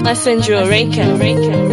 Messenger Record.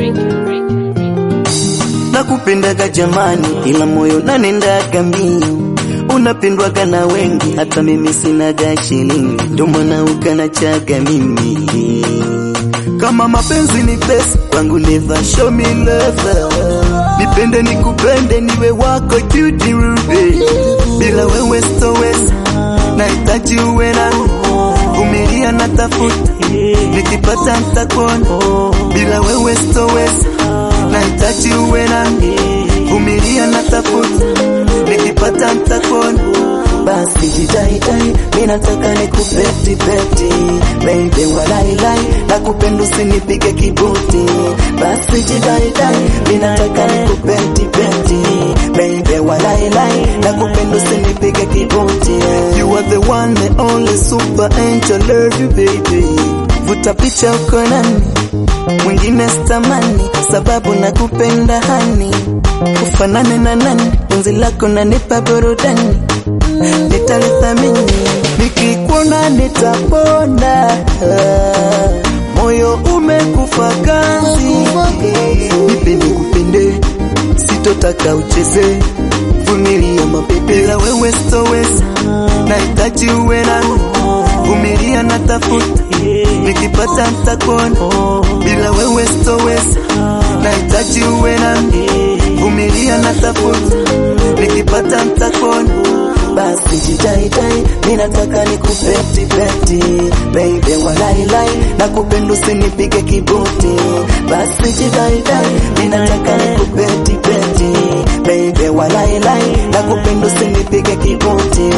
Nakupendaga jamani, ila moyo nanendaga mbio, unapendwaga na wengi, hata mimi sinaga shilingi, ndo maana ukanachaga mimi. Kama mapenzi ni pesa kwangu, never show me love. Nipende nikupende, niwe wako cutie ruby, bila wewe sitoweza, nahitaji uwe nami, vumilia na tafuta, nikipata nitakuona, bila wewe sitoweza nahitaji uwe nami, vumilia na tafuta, nikipata nitakuona. Basi jitahidai, mi nataka nikupeti peti, baby walailai, nakupenda usinipige kibuti. Basi jitahidai, mi nataka nikupeti peti, baby walailai, nakupenda usinipige kibuti. You are the one, the only super angel, love you baby. Vuta picha uko nami mwingine stamani, sababu nakupenda hani, ufanane na nani, penzi lako nanipa burudani, nitalithamini nikikuona nitapona, moyo umekufa ganzi, nipende kupende, sitotaka ucheze, vumilia mabebi, bila wewe sitoweza, nahitaji uwe nami, vumilia na tafuta nikipata nitakuona, bila wewe sitoweza, nahitaji uwe nami, vumilia na tafuta, nikipata nitakuona. Basi jitahidai, mi nataka nikupeti peti, baby walailai, nakupenda usinipige kibuti. Basi jitahidai, mi nataka nikupeti peti, baby walailai, nakupenda usinipige kibuti.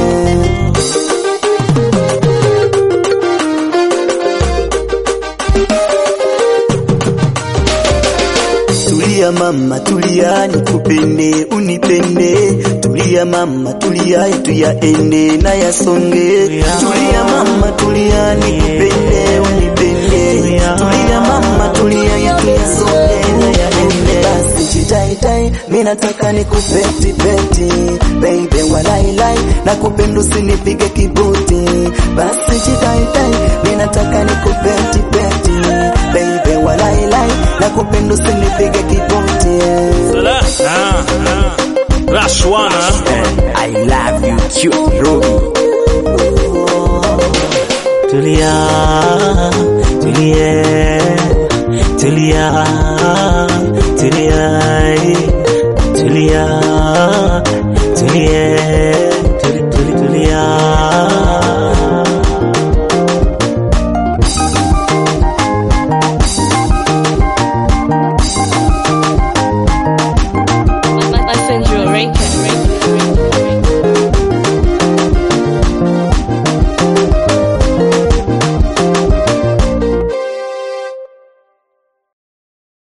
Tulia mama, tulia nikupende, unipende. Tulia mama, tulia yetu yaende na yasonge. Tulia mama, tulia nikupende, unipende. Tulia mama, tulia yetu yasonge na yaende. Basi jitahidai, mi nataka nikupeti peti, baby walailai, nakupenda usinipige kibuti. Basi jitahidai, mi nataka nikupeti peti, baby walailai, nakupenda usinipige kibuti. Salah. Ah, ah. Rashwana. I love you cute Ruby. Tulia, tulie, tulia.